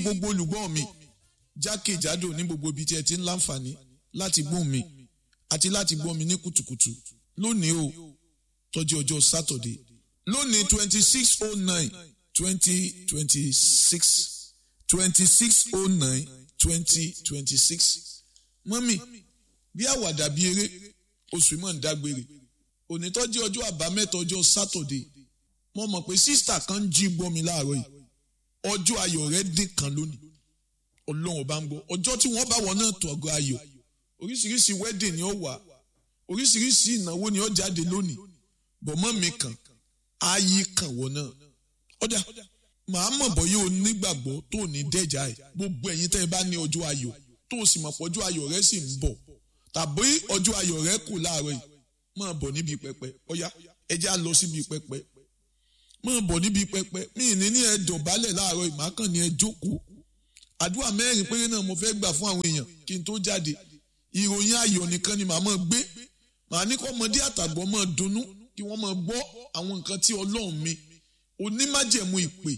gbogbo olùgbọ́ mi jákèjádò ní gbogbo ibi tí ẹ ti ń láǹfààní láti gbóhùn mi àti láti gbọ́ mi ní kùtùkùtù lónìí o tọ́jú ọjọ́ sátọ̀dé lónìí twenty six oh nine twenty twenty six twenty six oh nine twenty twenty six mọ́mì bí àwàdà bí eré oṣù mọ̀ ń dágbére òní tọ́jú ọjọ́ àbámẹ́ta ọjọ́ sátọ̀dé mo mọ̀ pé sísítà kan ń jí gbọ́ mi láàárọ̀ yìí ọjọ́ ayọ̀ rẹ̀ dín kan lónìí ọlọ́run ọba ń gbọ́ ọjọ́ tí wọ́n bá wọn náà tó ọgọ́ ayọ̀ oríṣiríṣi wedding ni ó wà oríṣiríṣi ìnáwó ni ó jáde lónìí bọ̀mọ́ mi kàn ayé kàn wọ́n náà ọ̀dà màá mọ̀ bọ́ yóò nígbàgbọ́ tó ní dẹ́jà ẹ̀ gbogbo ẹ̀yin tẹ́ ẹ bá ní ọjọ́ ayọ̀ tó o sì mọ̀ pé ọjọ́ ayọ̀ rẹ sì ń bọ̀ tàbí ọjọ́ ayọ̀ rẹ kù láàárọ̀ yìí máa bọ̀ níbi pẹpẹ ọ̀yá ẹ já lọ síbi pẹpẹ máa bọ̀ níbi pẹpẹ mí ní ní ẹ dọ̀bálẹ̀ láàárọ̀ yìí màá kàn ní ẹ jókòó àdúrà mẹ́rin péré náà mo fẹ́ gbà fún àwọn èèyàn kí n tó jáde ìròyìn ayọ̀ nìkan ni màá máa gbé màá ní kọ́ ọmọdé àtàgbọ́ máa dunnú kí wọ́n máa gbọ́ àwọn nǹkan tí ọlọ́run mi onímájẹ̀mú ìpè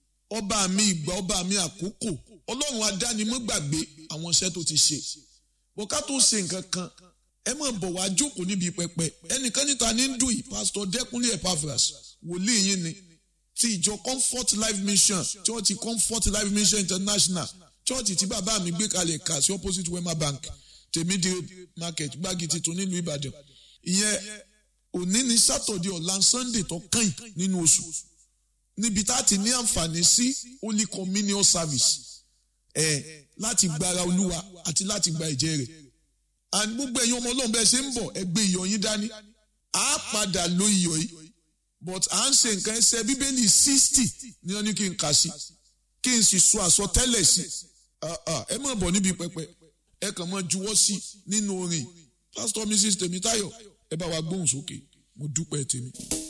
ọba mi ìgbà ọba mi àkókò ọlọ́run adánimọ́gbàgbé àwọn iṣẹ́ tó ti ṣe bọ́ká tó ṣe nǹkan kan ẹ máa bọ̀ wá jókòó níbi pẹpẹ ẹnìkan níta ní dùn yìí pásítọ̀ dẹ́kunlé epaphras wòlíì yín ni ti ìjọ comfort life mission church comfort life mission international church tí bàbá mi gbé kalẹ̀ kà sí opposite wema bank tèmídìrí market gbági tuntun nílùú ìbàdàn ìyẹn òní ní sátọ̀dẹ̀ ọ̀la sunday tó kàn nínú oṣù níbi tá a ti ní àǹfààní sí holy communion service ẹ̀ láti gbára olúwa àti láti gba ẹ̀jẹ̀ rẹ̀ and gbogbo ẹ̀yin ọmọ ọlọ́run bẹ́ẹ̀ ṣe ń bọ̀ ẹ gbé iyọ̀ yín dání a padà lo iyọ̀ yìí but à ń ṣe nǹkan ẹsẹ̀ bíbélì sixty ní wọ́n ní kí n kà sí kí n sì sọ àsọtẹ́lẹ̀ sí ẹ má bọ̀ níbi pẹpẹ ẹ kàn máa juwọ́ sí nínú orin pastor mrs tèmítáyọ̀ ẹ bá wa gbóhùn sókè mo dúpẹ́ tèmi.